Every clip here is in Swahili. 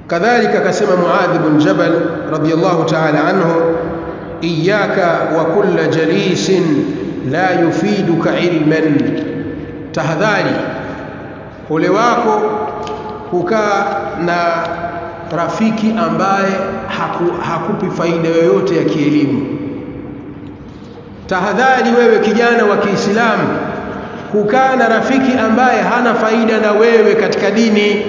kadhalika akasema Muadh bin Jabal radiyallahu ta'ala anhu iyyaka wa kulla jalisin la yufiduka ilman tahadhari ole wako kukaa na rafiki ambaye haku, hakupi faida yoyote ya kielimu tahadhari wewe kijana wa Kiislamu kukaa na rafiki ambaye hana faida na wewe katika dini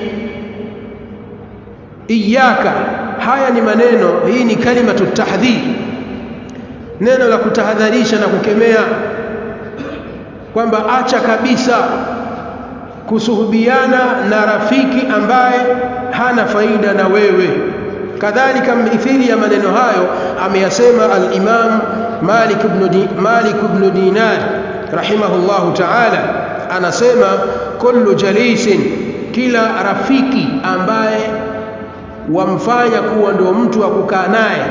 iyaka haya ni maneno hii ni kalimatu tahdhir neno la kutahadharisha na kukemea kwamba acha kabisa kusuhubiana na rafiki ambaye hana faida na wewe kadhalika mithili ya maneno hayo ameyasema al-Imam Malik ibn Di, Malik ibn Dinar rahimahullahu ta'ala anasema kullu jalisin kila rafiki ambaye wamfanya kuwa ndio mtu wa kukaa naye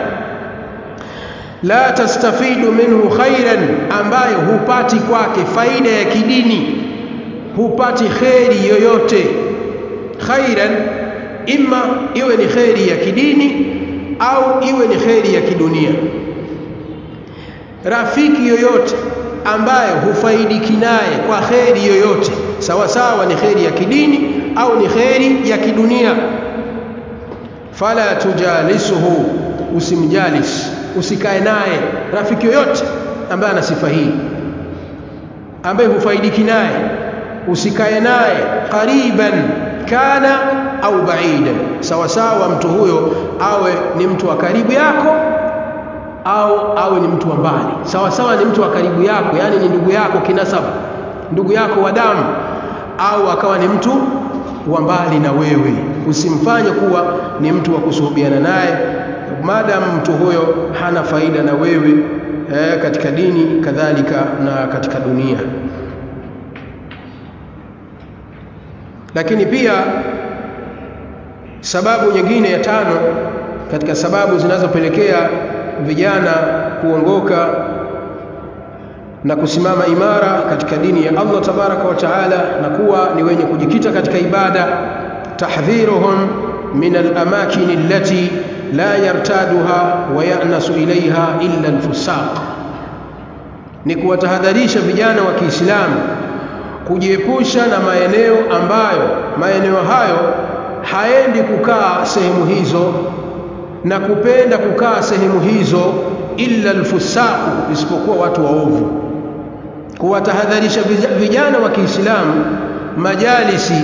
la tastafidu minhu khairan ambaye hupati kwake faida ya kidini hupati kheri yoyote khairan imma iwe ni kheri ya kidini au iwe ni kheri ya kidunia rafiki yoyote ambaye hufaidiki naye kwa kheri yoyote sawa sawa ni kheri ya kidini au ni kheri ya kidunia fala tujalisuhu usimjalis usikae naye rafiki yoyote ambaye ana sifa hii ambaye hufaidiki naye usikae naye qariban kana au baidan sawa sawa mtu huyo awe ni mtu wa karibu yako au awe ni mtu wa mbali sawa sawa ni mtu wa karibu yako yani ni ndugu yako kinasaba ndugu yako wa damu au akawa ni mtu wa mbali na wewe usimfanye kuwa ni mtu wa kusuhubiana naye maadamu mtu huyo hana faida na wewe eh, katika dini kadhalika na katika dunia lakini pia sababu nyingine ya tano katika sababu zinazopelekea vijana kuongoka na kusimama imara katika dini ya Allah tabaraka wa taala na kuwa ni wenye kujikita katika ibada tahdhiruhum min al-amakin allati la yartaduha wa ya'nasu ilaiha illa al-fusaq ni kuwatahadharisha vijana wa Kiislamu kujiepusha na maeneo ambayo maeneo hayo haendi kukaa sehemu hizo na kupenda kukaa sehemu hizo illa alfusaku isipokuwa watu waovu kuwatahadharisha vijana wa Kiislamu majalisi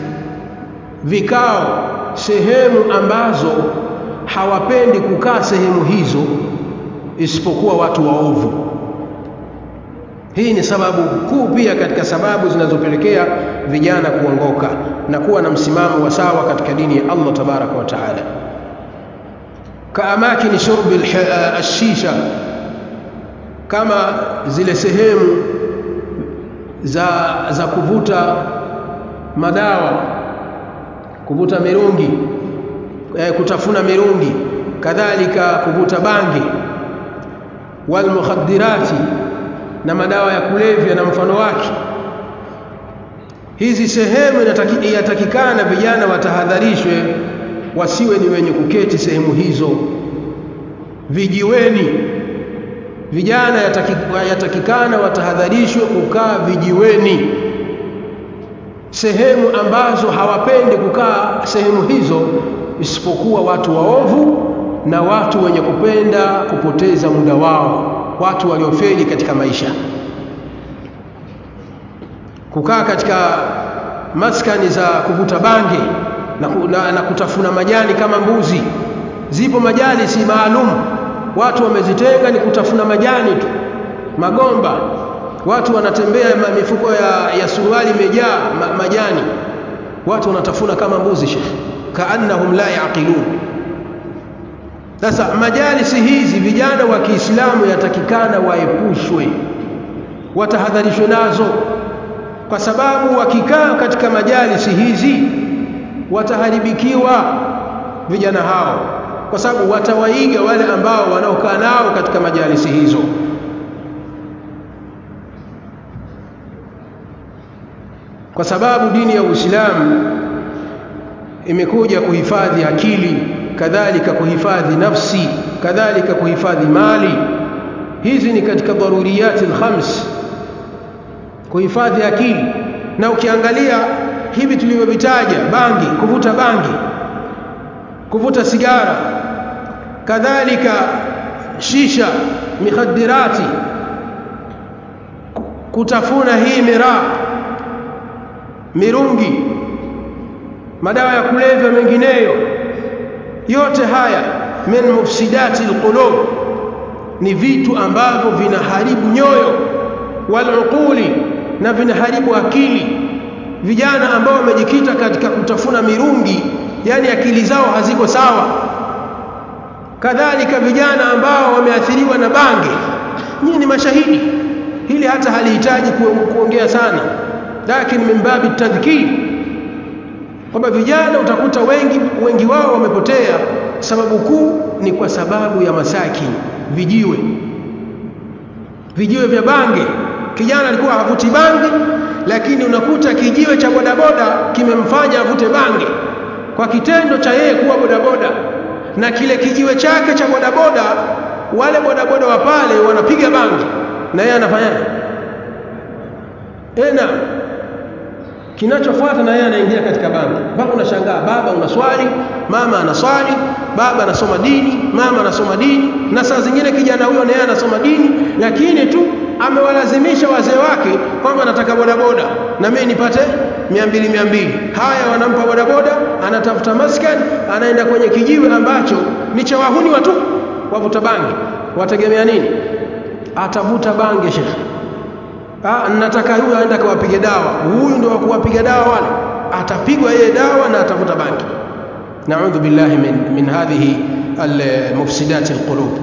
vikao sehemu ambazo hawapendi kukaa sehemu hizo isipokuwa watu waovu hii ni sababu kuu pia katika sababu zinazopelekea vijana kuongoka na kuwa na msimamo wa sawa katika dini ya Allah tabaraka wa taala kaamakini shurbi ashisha kama zile sehemu za za kuvuta madawa kuvuta mirungi eh, kutafuna mirungi kadhalika kuvuta bangi wal mukhaddirati na madawa ya kulevya na mfano wake hizi sehemu inatakikana vijana watahadharishwe wasiwe ni wenye kuketi sehemu hizo vijiweni vijana yatakikana watahadharishwe kukaa vijiweni sehemu ambazo hawapendi kukaa sehemu hizo isipokuwa watu waovu na watu wenye kupenda kupoteza muda wao watu waliofeli katika maisha kukaa katika maskani za kuvuta bange na, na, na kutafuna majani kama mbuzi zipo majalisi maalum watu wamezitenga ni kutafuna majani tu magomba watu wanatembea mifuko ya, ya suruali imejaa ma, majani watu wanatafuna kama mbuzi shekh kaannahum la yaqilun sasa majalisi hizi vijana wa Kiislamu yatakikana waepushwe watahadharishwe nazo kwa sababu wakikaa katika majalisi hizi wataharibikiwa vijana hao kwa sababu watawaiga wale ambao wanaokaa nao katika majalisi hizo kwa sababu dini ya Uislamu imekuja kuhifadhi akili kadhalika kuhifadhi nafsi kadhalika kuhifadhi mali hizi ni katika daruriyati alkhams kuhifadhi akili na ukiangalia hivi tulivyovitaja bangi kuvuta bangi kuvuta sigara kadhalika shisha mikhadirati kutafuna hii miraa mirungi madawa ya kulevya mengineyo yote haya min mufsidati alqulub ni vitu ambavyo vinaharibu nyoyo waluquli na vinaharibu akili vijana ambao wamejikita katika kutafuna mirungi yani akili zao haziko sawa kadhalika vijana ambao wameathiriwa na bange nyinyi ni mashahidi hili hata halihitaji kuongea sana lakini min babi tadhkir kwamba vijana utakuta wengi wengi wao wamepotea sababu kuu ni kwa sababu ya masaki vijiwe vijiwe vya bange kijana alikuwa havuti bange lakini unakuta kijiwe cha bodaboda kimemfanya avute bange kwa kitendo cha yeye kuwa bodaboda na kile kijiwe chake cha bodaboda wale bodaboda wa pale wanapiga bange na yeye anafanyaje ena kinachofuata na yeye anaingia katika bangi mpaka unashangaa baba unaswali mama anaswali baba anasoma dini mama anasoma dini na saa zingine kijana huyo naye anasoma dini lakini tu amewalazimisha wazee wake kwamba anataka bodaboda na mimi nipate mia mbili mia mbili haya wanampa bodaboda anatafuta maskani anaenda kwenye kijiwe ambacho ni cha wahuni watu wavuta bangi wategemea nini atavuta bangi shekhe ah nataka huyu aende akawapige dawa huyu ndio wa kuwapiga dawa wale atapigwa yeye dawa na atavuta bangi naudhu billahi min, min hadhihi almufsidati alqulub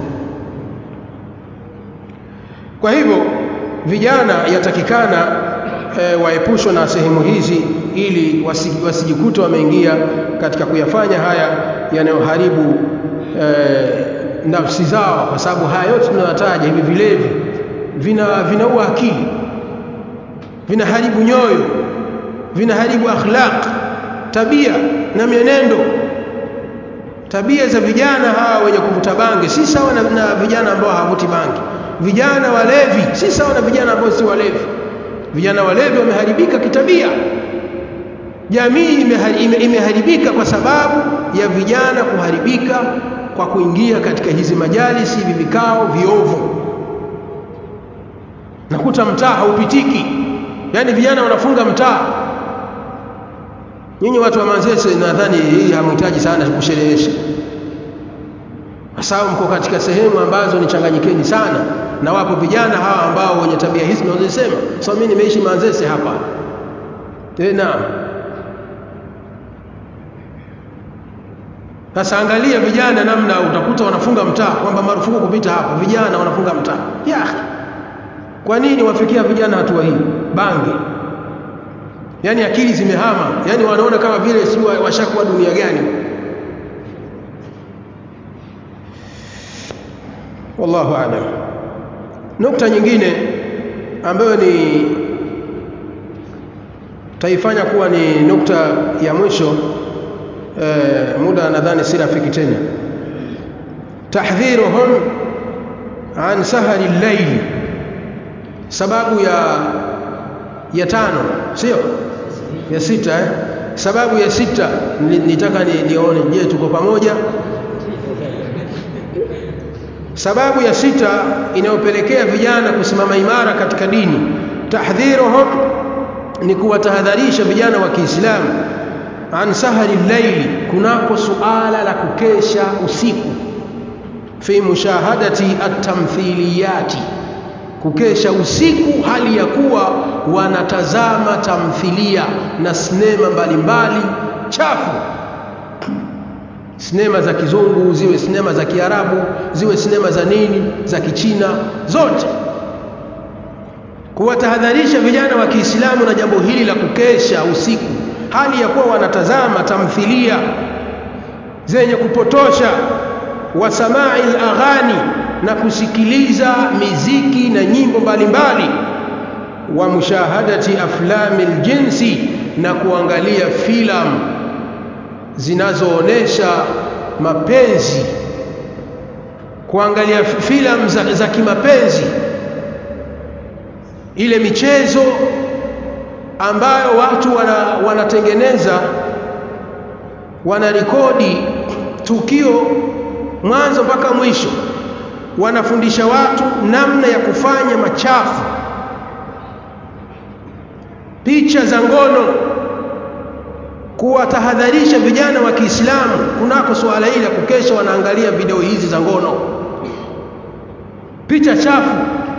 kwa hivyo vijana yatakikana e, waepushwe na sehemu hizi ili wasijikute wameingia katika kuyafanya haya yanayoharibu e, nafsi zao kwa sababu haya yote tunayotaja hivi vilevi vina vinaua akili vinaharibu nyoyo vinaharibu akhlaq tabia na mienendo tabia za vijana hawa wenye kuvuta bangi si sawa na, na vijana ambao hawavuti bangi vijana walevi si sawa na vijana ambao si walevi vijana walevi wameharibika kitabia jamii imeharibika kwa sababu ya vijana kuharibika kwa kuingia katika hizi majalisi hivi vikao viovu nakuta mtaa haupitiki yani vijana wanafunga mtaa nyinyi watu wa Manzese nadhani hii hamhitaji sana kusherehesha kwa sababu mko katika sehemu ambazo ni changanyikeni sana na wapo vijana hawa ambao wenye tabia hizi nazosema so mimi nimeishi Manzese hapa tena sasa angalia vijana namna utakuta wanafunga mtaa kwamba marufuku kupita hapa vijana wanafunga mtaa ya kwa nini wafikia vijana hatua hii bange yani akili zimehama yani wanaona kama vile si washakuwa dunia gani wallahu aalam nukta nyingine ambayo ni taifanya kuwa ni nukta ya mwisho e, muda nadhani si rafiki tena tahdhiruhum an sahari llaili sababu ya ya tano sio ya sita eh? sababu ya sita nitaka ni, nione je tuko pamoja sababu ya sita inayopelekea vijana kusimama imara katika dini tahdhiruhum ni kuwatahadharisha vijana wa Kiislamu an sahari llaili kunako suala la kukesha usiku fi mushahadati at-tamthiliyati kukesha usiku hali ya kuwa wanatazama tamthilia na sinema mbalimbali chafu sinema za kizungu ziwe sinema za kiarabu ziwe sinema za nini za kichina zote kuwatahadharisha vijana wa Kiislamu na jambo hili la kukesha usiku hali ya kuwa wanatazama tamthilia zenye kupotosha wa samai aghani na kusikiliza miziki na nyimbo mbalimbali wa mushahadati aflami ljinsi na kuangalia filamu zinazoonesha mapenzi kuangalia filamu za, za kimapenzi ile michezo ambayo watu wana, wanatengeneza wanarekodi tukio mwanzo mpaka mwisho wanafundisha watu namna ya kufanya machafu picha za ngono kuwatahadharisha vijana wa Kiislamu kunako suala hili la kukesha wanaangalia video hizi za ngono picha chafu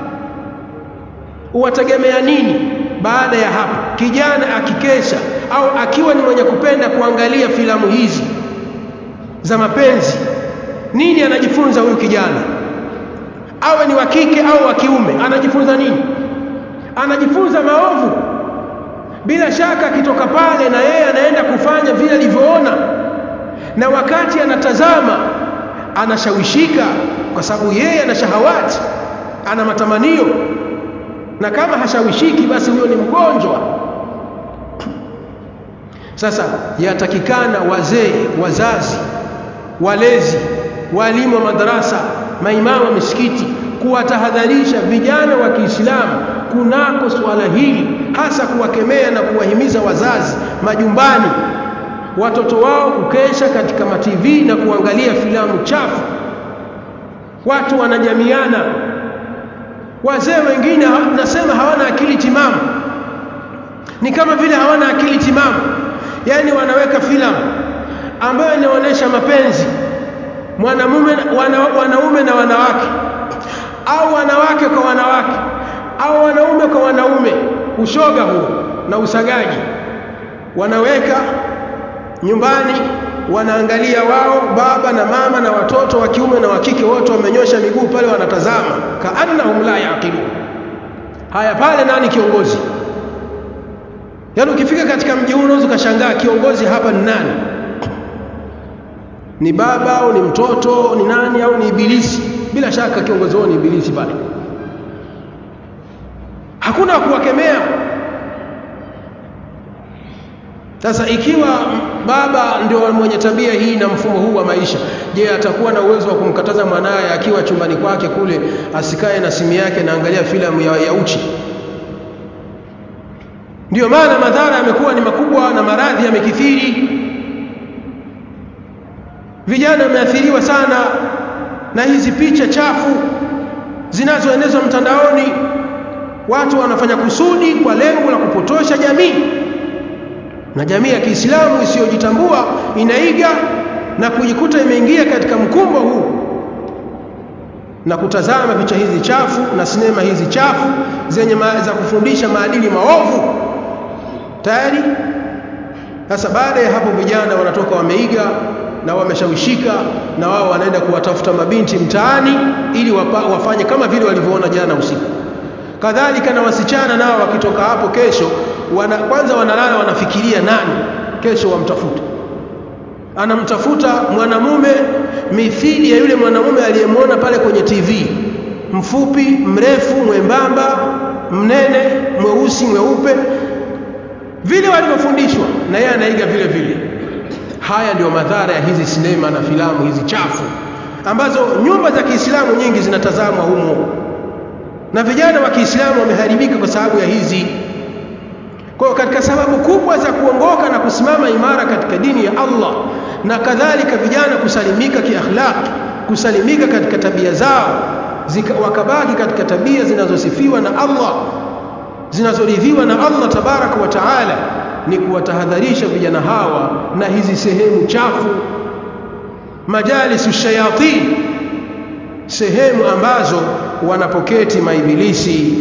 uwategemea nini baada ya hapo kijana akikesha au akiwa ni mwenye kupenda kuangalia filamu hizi za mapenzi nini anajifunza huyu kijana awe ni wa kike au wa kiume anajifunza nini anajifunza maovu bila shaka akitoka pale na yeye anaenda kufanya vile alivyoona na wakati anatazama anashawishika kwa sababu yeye ana shahawati ana matamanio na kama hashawishiki basi huyo ni mgonjwa sasa yatakikana wazee wazazi walezi walimu wa madarasa maimamu wa misikiti kuwatahadharisha vijana wa Kiislamu kunako suala hili hasa kuwakemea na kuwahimiza wazazi majumbani watoto wao kukesha katika mativi na kuangalia filamu chafu watu wanajamiana wazee wengine nasema hawana akili timamu ni kama vile hawana akili timamu yani wanaweka filamu ambayo inaonyesha mapenzi mwanamume wana, wanaume na wanawake au wanawake kwa wanawake au wanaume kwa wanaume ushoga huo na usagaji wanaweka nyumbani wanaangalia wao baba na mama na watoto wa kiume na wa kike wote wamenyosha miguu pale wanatazama kaannahum la yaqilun haya pale nani kiongozi yaani ukifika katika mji huu unaweza ukashangaa kiongozi hapa ni nani ni baba au ni mtoto ni nani au ni ibilisi bila shaka kiongozi wao ni ibilisi pale hakuna kuwakemea sasa ikiwa baba ndio mwenye tabia hii na mfumo huu wa maisha je atakuwa na uwezo wa kumkataza mwanaye akiwa chumbani kwake kule asikae na simu yake na angalia filamu ya, ya uchi ndiyo maana madhara yamekuwa ni makubwa na maradhi yamekithiri vijana wameathiriwa sana na hizi picha chafu zinazoenezwa mtandaoni watu wanafanya kusudi kwa lengo la kupotosha jamii na jamii ya Kiislamu isiyojitambua inaiga na kujikuta imeingia katika mkumbo huu na kutazama picha hizi chafu na sinema hizi chafu zenye za kufundisha maadili maovu tayari sasa baada ya hapo vijana wanatoka wameiga na wameshawishika na wao wanaenda kuwatafuta mabinti mtaani ili wapa, wafanye kama vile walivyoona jana usiku kadhalika na wasichana nao wakitoka hapo kesho wana, kwanza wanalala wanafikiria nani kesho wamtafuta anamtafuta mwanamume mithili ya yule mwanamume aliyemwona pale kwenye TV mfupi mrefu mwembamba mnene mweusi mweupe vile walivyofundishwa na yeye anaiga vile vile haya ndio madhara ya hizi sinema na filamu hizi chafu ambazo nyumba za Kiislamu nyingi zinatazamwa humo na vijana wa Kiislamu wameharibika kwa sababu ya hizi kwa hiyo katika sababu kubwa za kuongoka na kusimama imara katika dini ya Allah na kadhalika vijana kusalimika kiakhlaq kusalimika katika tabia zao zika, wakabaki katika tabia zinazosifiwa na Allah zinazoridhiwa na Allah tabaraka wa taala ni kuwatahadharisha vijana hawa na hizi sehemu chafu majalisu shayatin sehemu ambazo wanapoketi maibilisi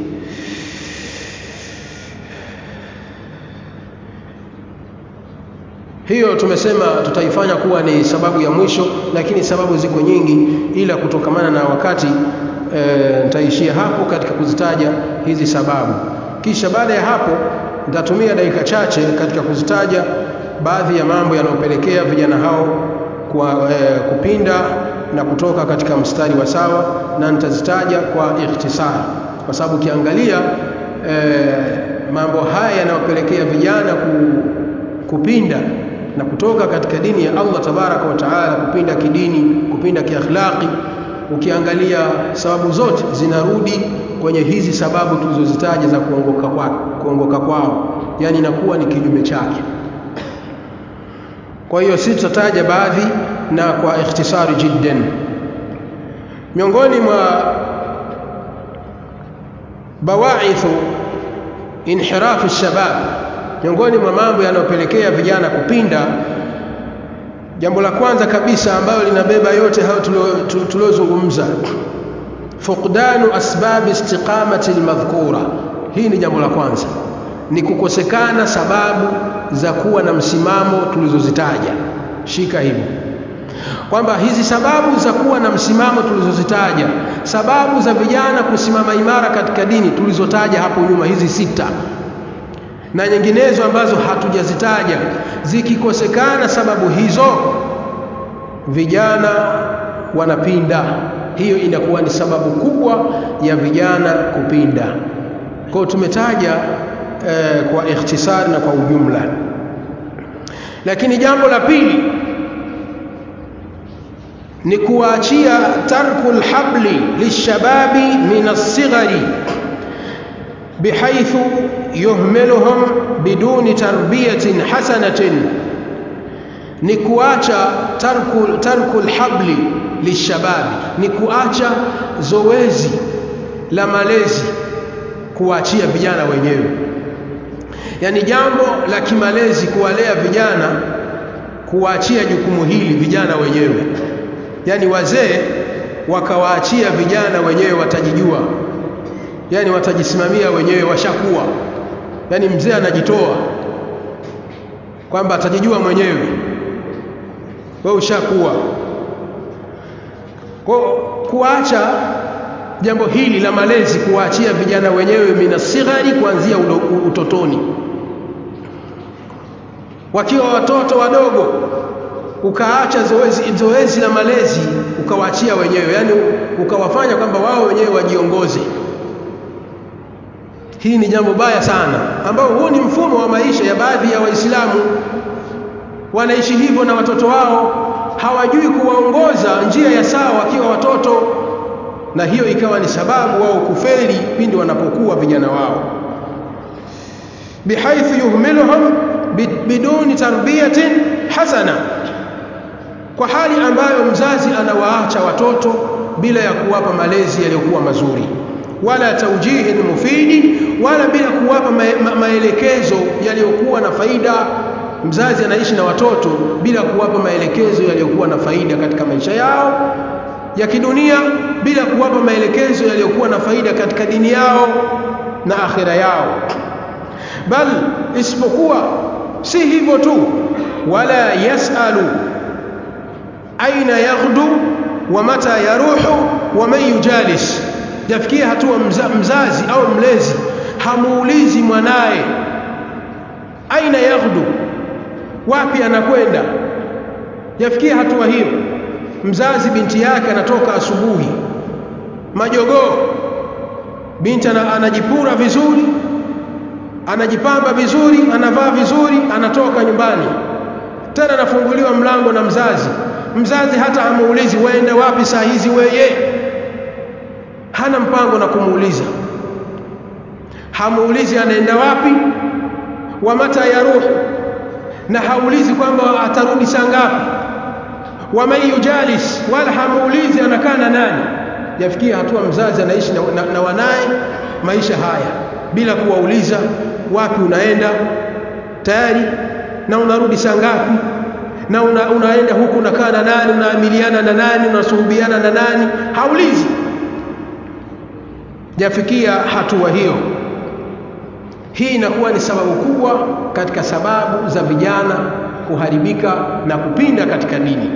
hiyo tumesema tutaifanya kuwa ni sababu ya mwisho lakini sababu ziko nyingi ila kutokamana na wakati e, nitaishia hapo katika kuzitaja hizi sababu kisha baada ya hapo nitatumia dakika chache katika kuzitaja baadhi ya mambo yanayopelekea vijana hao kwa e, kupinda na kutoka katika mstari wa sawa na nitazitaja kwa ikhtisari kwa sababu ukiangalia e, mambo haya yanayopelekea vijana ku, kupinda na kutoka katika dini ya Allah tabaraka wa taala kupinda kidini kupinda kiakhlaqi ukiangalia sababu zote zinarudi kwenye hizi sababu tulizozitaja za kuongoka kwao kuongoka kwao yani inakuwa ni kinyume chake kwa hiyo sisi tutataja baadhi na kwa ikhtisari jiddan miongoni mwa bawaithu inhirafu shabab miongoni mwa mambo yanayopelekea vijana kupinda jambo la kwanza kabisa ambalo linabeba yote hayo tuliozungumza fuqdanu asbabi istiqamati almadhkura hii ni jambo la kwanza ni kukosekana sababu za kuwa na msimamo tulizozitaja shika hivi kwamba hizi sababu za kuwa na msimamo tulizozitaja sababu za vijana kusimama imara katika dini tulizotaja hapo nyuma hizi sita na nyinginezo ambazo hatujazitaja zikikosekana sababu hizo vijana wanapinda hiyo inakuwa ni sababu kubwa ya vijana kupinda kwa tumetaja eh, kwa ikhtisari na kwa ujumla lakini jambo la pili ni kuachia tarku lhabli lishababi min alsighari بحيث يهملهم بدون تربية حسنة نكواچا ترك ترك الحبل للشباب نكواچا zoezi la malezi kuachia vijana wenyewe yani jambo la kimalezi kuwalea vijana kuwaachia jukumu hili vijana wenyewe yani wazee wakawaachia vijana wenyewe watajijua yani watajisimamia wenyewe washakuwa yani mzee anajitoa kwamba atajijua mwenyewe wewe ushakuwa kwa kuacha jambo hili la malezi kuwaachia vijana wenyewe minasighari kuanzia utotoni wakiwa watoto wadogo ukaacha zoezi, zoezi la malezi ukawaachia wenyewe yani ukawafanya kwamba wao wenyewe wajiongoze hii ni jambo baya sana ambao huu ni mfumo wa maisha ya baadhi ya waislamu wanaishi hivyo na watoto wao hawajui kuwaongoza njia ya sawa wakiwa watoto na hiyo ikawa ni sababu wao kufeli pindi wanapokuwa vijana wao bihaithu yuhmiluhum biduni tarbiyatin hasana kwa hali ambayo mzazi anawaacha watoto bila ya kuwapa malezi yaliyokuwa mazuri wala taujihin mufidi wala bila kuwapa ma ma maelekezo yaliyokuwa na faida mzazi anaishi na watoto bila kuwapa maelekezo yaliyokuwa na faida katika maisha yao ya kidunia bila kuwapa maelekezo yaliyokuwa na faida katika dini yao na akhira yao bal isipokuwa si hivyo tu wala yasalu aina yaghdu wa mata yaruhu wa man yujalis yafikia hatua mza, mzazi au mlezi hamuulizi mwanaye aina yaghdu wapi anakwenda yafikia hatua hiyo mzazi binti yake anatoka asubuhi majogoo binti anajipura vizuri anajipamba vizuri anavaa vizuri anatoka nyumbani tena anafunguliwa mlango na mzazi mzazi hata hamuulizi waenda wapi saa hizi weye hana mpango na kumuuliza hamuulizi anaenda wapi wa mata ya ruhu na haulizi kwamba atarudi saa ngapi wa man yujalis wala hamuulizi anakaa na nani yafikia hatua mzazi anaishi na, na, na wanaye maisha haya bila kuwauliza wapi unaenda tayari na unarudi saa ngapi na una, unaenda huku unakaa na nani unaamiliana na nani unasuhubiana na nani haulizi jafikia hatua hiyo hii inakuwa ni sababu kubwa katika sababu za vijana kuharibika na kupinda katika dini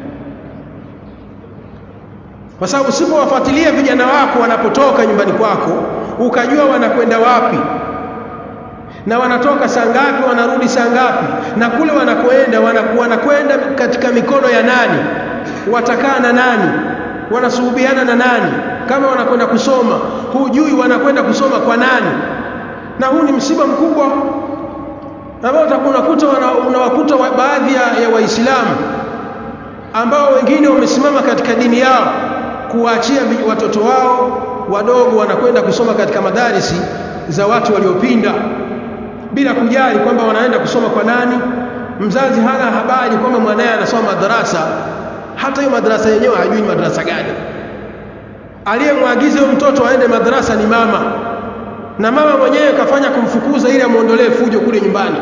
kwa sababu usipowafuatilia vijana wako wanapotoka nyumbani kwako ukajua wanakwenda wapi na wanatoka saa ngapi wanarudi saa ngapi na kule wanakoenda wanakwenda katika mikono ya nani watakaa na nani wanasuhubiana na nani kama wanakwenda kusoma hujui wanakwenda kusoma kwa nani na huu ni msiba mkubwa ambao unakuta unawakuta wa, baadhi ya, ya waislamu ambao wengine wamesimama katika dini yao kuwaachia watoto wao wadogo wanakwenda kusoma katika madarisi za watu waliopinda bila kujali kwamba wanaenda kusoma kwa nani mzazi hana habari kwamba mwanaye anasoma madarasa hata hiyo madarasa yenyewe hajui madarasa gani aliyemwagiza huyo mtoto aende madarasa ni mama na mama mwenyewe kafanya kumfukuza ili amuondolee fujo kule nyumbani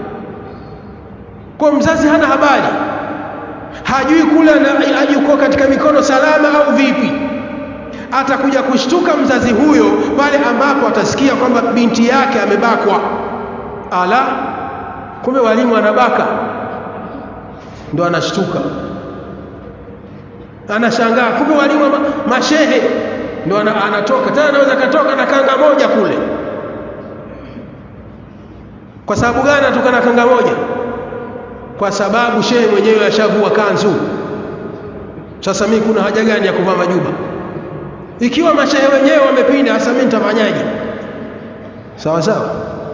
kwa mzazi hana habari hajui kule yuko katika mikono salama au vipi atakuja kushtuka mzazi huyo pale ambapo atasikia kwamba binti yake amebakwa ala kumbe walimu anabaka ndo anashtuka anashangaa kumbe walimu ma, mashehe ndo anatoka tena anaweza katoka na kanga moja kule kwa sababu gani anatoka na kanga moja kwa sababu shehe mwenyewe ashavua kanzu sasa mimi kuna haja gani ya kuvaa majuba ikiwa mashehe wenyewe wamepinda sasa mimi nitafanyaje sawa sawa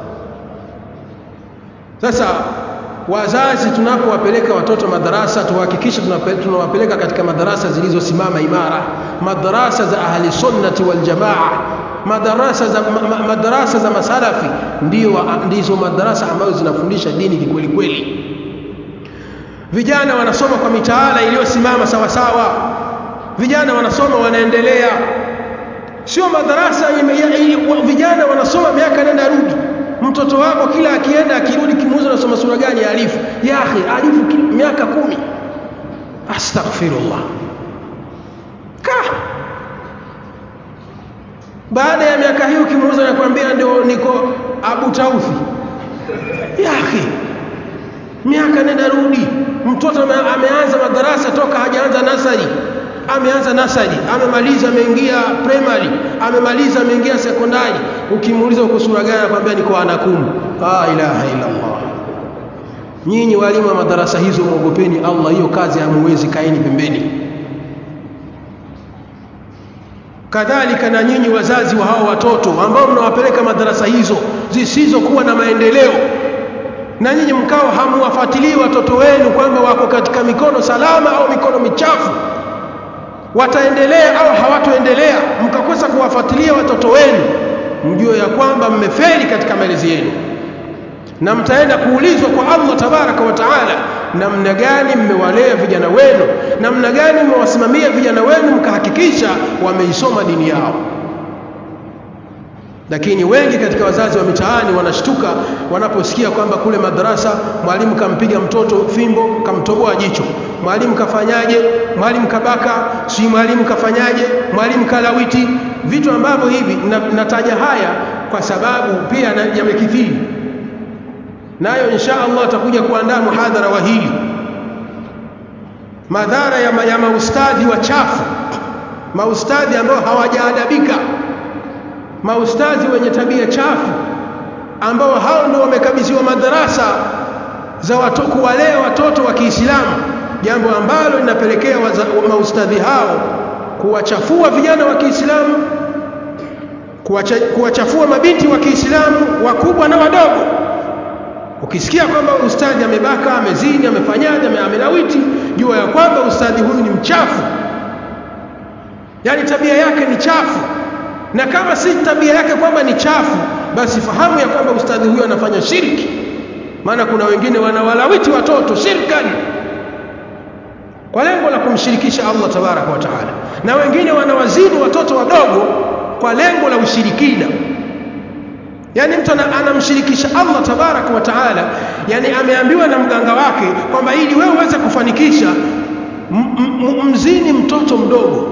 sasa wazazi tunapowapeleka watoto madarasa tuhakikishe tunawapeleka katika madarasa zilizosimama imara madarasa za ahli sunnati wal jamaa madarasa za ma, madarasa za masalafi ndio ndizo madarasa ambazo zinafundisha dini kikweli kweli vijana wanasoma kwa mitaala iliyosimama sawa sawa vijana wanasoma wanaendelea sio madarasa vijana wanasoma miaka nenda rudi mtoto wako kila akienda akirudi kimuuza anasoma sura gani ya alifu ya akhi alifu miaka kumi astaghfirullah ka baada ya miaka hiyo kimuuza nakwambia ndio niko abu taufi ya akhi miaka nenda rudi mtoto ameanza madarasa toka hajaanza nasari ameanza nasari amemaliza ameingia primary amemaliza ameingia sekondari ukimuuliza uko sura gani anakuambia niko anakum la ilaha illa Allah nyinyi walimu wa madarasa hizo muogopeni Allah hiyo kazi hamuwezi kaeni pembeni kadhalika na nyinyi wazazi wa hao watoto ambao mnawapeleka madarasa hizo zisizokuwa na maendeleo na nyinyi mkao hamuwafuatilii watoto wenu kwamba wako katika mikono salama au mikono michafu wataendelea au hawatoendelea mkakosa kuwafuatilia watoto wenu mjue ya kwamba mmefeli katika malezi yenu na mtaenda kuulizwa kwa Allah tabaraka wa taala namna gani mmewalea vijana wenu namna gani mmewasimamia vijana wenu mkahakikisha wameisoma dini yao lakini wengi katika wazazi wa mitaani wanashtuka wanaposikia kwamba kule madarasa mwalimu kampiga mtoto fimbo kamtoboa jicho mwalimu kafanyaje mwalimu kabaka si mwalimu kafanyaje mwalimu kalawiti vitu ambavyo hivi nataja haya kwa sababu pia yamekithiri nayo insha Allah atakuja kuandaa muhadhara wa hili madhara ya, ma, ya maustadhi wachafu maustadhi ambao hawajaadabika maustadhi wenye tabia chafu ambao hao ndio wamekabidhiwa madarasa za watu kuwalea watoto wa Kiislamu jambo ambalo linapelekea maustadhi hao kuwachafua vijana wa Kiislamu kuwachafua mabinti wa Kiislamu wakubwa na wadogo ukisikia kwamba ustadhi amebaka amezini amefanyaje amelawiti jua ya kwamba ustadhi huyu ni mchafu yani tabia yake ni chafu na kama si tabia yake kwamba ni chafu basi fahamu ya kwamba ustadhi huyu anafanya shirki maana kuna wengine wanawalawiti watoto shirkan kwa lengo la kumshirikisha Allah tabaraka wa taala na wengine wanawazidi watoto wadogo kwa lengo la ushirikina yani mtu anamshirikisha Allah tabaraka wa taala yani ameambiwa na mganga wake kwamba ili wewe uweze kufanikisha mzini mtoto mdogo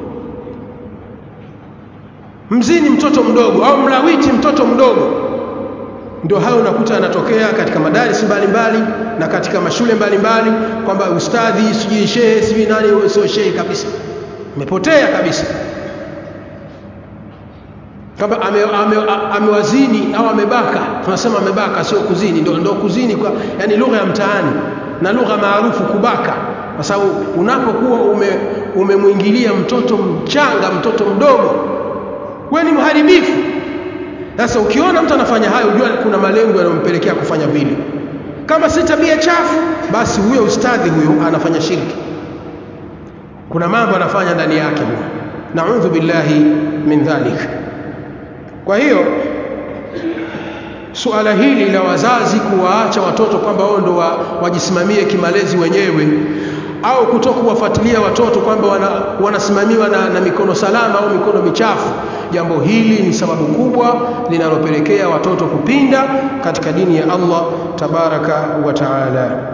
mzini mtoto mdogo au mlawiti mtoto mdogo ndio hayo unakuta yanatokea katika madarisi mbalimbali na katika mashule mbalimbali kwamba ustadhi sijui shehe sijui nani sio shehe kabisa imepotea kabisa kama amewazini ame, ame au amebaka tunasema amebaka sio kuzini ndio ndio kuzini kwa yani lugha ya mtaani na lugha maarufu kubaka kwa sababu unapokuwa ume umemwingilia mtoto mchanga mtoto mdogo wewe ni mharibifu sasa ukiona mtu anafanya hayo ujua kuna malengo yanayompelekea kufanya vile kama si tabia chafu basi huyo ustadhi huyo anafanya shirki kuna mambo anafanya ndani yake huyo naudhu billahi min dhalik kwa hiyo suala hili la wazazi kuwaacha watoto kwamba wao ndo wa, wajisimamie kimalezi wenyewe au kutoka kuwafuatilia watoto kwamba wana, wanasimamiwa na, na mikono salama au mikono michafu jambo hili ni sababu kubwa linalopelekea watoto kupinda katika dini ya Allah tabaraka wa taala